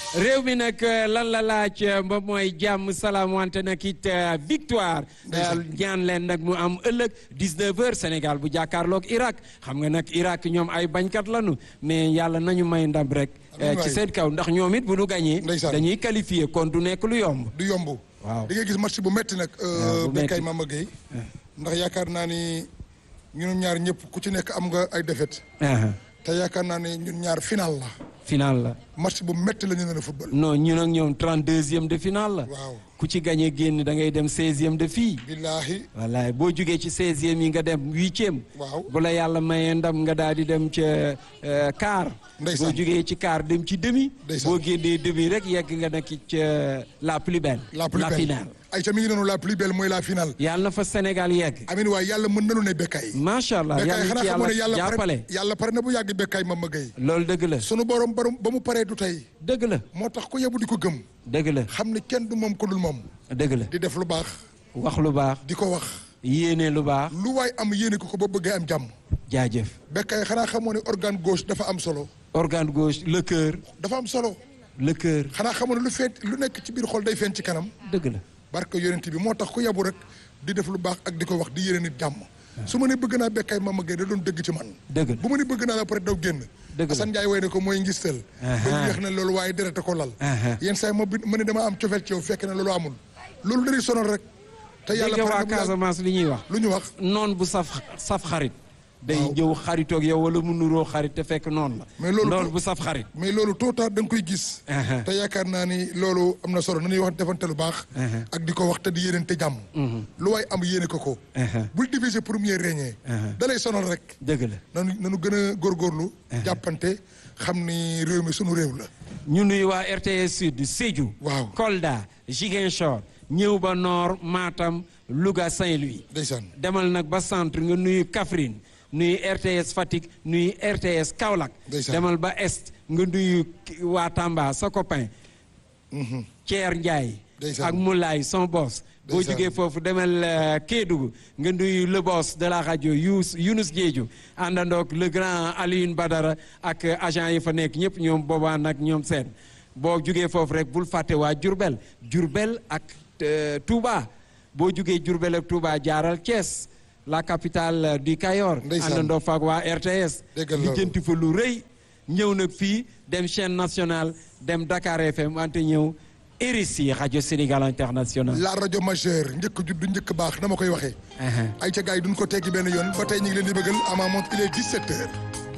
réew mi nag lan la laaj ba mooy jàmm salaam wante nag it victoire ñaan leen nag mu am ëllëg 19h Sénégal bu jàkkaarloog Irak xam nga nag Irak ñoom ay bañkat lanu mais yàlla nañu may ndam rek ci seen kaw ndax ñoom it bu nu gañee dañuy qualifié kon du nekk lu yomb du yomb waaw di nga gis match bu metti nag Bécaye Mama Gueye ndax yaakaar naa ni ñun ñaar ñëpp ku ci nekk am nga ay défaite te yaakaar naa ni ñun ñaar final la final la match bu metti la ñu ne football non ñun ak ñoom 32e de final la waaw ku ci gagné génn da ngay dem 16e de fii billaahi wallaay boo jugee ci 16e yi nga dem huitième waaw bu la yàlla mayee ndam nga daal di dem ca quart ndeysaan boo jugee ci quart dem ci demi ndeysaan boo génnee demi rek yegg nga nag ca la plus belle la plus belle finale ay ta mi ngi noonu la plus belle mooy la finale yàlla na fa Sénégal yegg amin waaye yàlla mën nanu ne Bécaye macha allah Bécaye yàlla xanaa ci xamoo ne yàlla yàlla pare jàppale yàlla pare na bu yàgg Bécaye Mama Gueye loolu dëgg la sunu borom borom ba mu paree du tey dëgg la moo tax ku yebu di ko gëm dëgg la xam ne kenn du moom ko dul moom dëgg la di def lu baax wax lu baax di ko wax yéene lu baax lu waay am yéene ko ko ba bëggee am jàmm jaajëf Bécaye xanaa xamoo ne organe gauche dafa am solo organe gauche le cœur dafa am solo le cœur xanaa xamoo ne lu feet lu nekk ci biir xol day feeñ ci kanam dëgg la barke yonent bi moo tax ku yabu rek di def lu baax ak di ko wax di yéene nit jàmm su ma ne bëgg naa Bécaye Mama Gueye da doon dëgg ci man dëgg la bu ma ne bëgg naa la pare daw génn Dëgg la Assane Ndiaye way ne ko mooy ngistal ba ñu wax ne loolu waaye derete ko lal yenn saa yi ma bi ma ne dama am cofeel ci yow fekk ne loolu amul loolu dañuy sonal rek te yàlla dégg waa pare na bu yàgg Casamance li ñuy wax lu ñu wax noon bu saf saf xarit day Waaw. jëw xaritoog yow wala mu nuroo xarit te fekk noonu la Mais loolu noon ko- bu saf xarit mais loolu tôt ou tard da nga koy gis Uh-huh. te yaakaar naa ni loolu am na solo na ñuy wax defante lu baax Uh-huh. ak di ko wax te di yéenante jàmm lu waay am yéene ko ko Uh-huh. bul diviser pour mieux régner Uh-huh. da lay sonal rek dëgg la nanu nanu gën a góorgóorlu jàppante xam ni réew mi sunu réew la ñu nuyu waa RTS Sud Sédhiou Waaw. Kolda Ziguinchor ñëw ba Nord Matam Louga Saint-Louis ndeysaan demal nag ba centre nga nuyu Kaffrine nuyu RTS Fatick nuyu RTS Kaolack Ndeysaan. demal ba est nga nuyu ki- waa Tamba sa copain Thier Ndiaye Ndeysaan. ak Moulay son boss boo Ndeysaan. jógee foofu demal euh, Kédougou nga nuyu le boss de la rajo Yous Younous Diédhiou àndandoog le grand Alioune Badara ak euh, agent yi fa nekk ñëpp ñoom boobaa nag ñoom seen boo jógee foofu rek bul fàtte waa Diourbel Diourbel ak euh, Touba boo jógee Diourbel ak Touba jaaral Thiès la capitale euh, du Kayor Ndeysaan. àndandoo faak waa RTS Déggal loolu. lijjanti fa lu rëy ñëw nag fii dem chaîne nationale dem Dakar FM wante ñëw RSI rajo Sénégal international la rajo majeure njëkk juddu njëkk baax na ma koy waxee Uh-huh. ay ca gars yi duñ ko teggi benn yoon ba tey ñu ngi leen di bëggal à ma montre il est 17 heures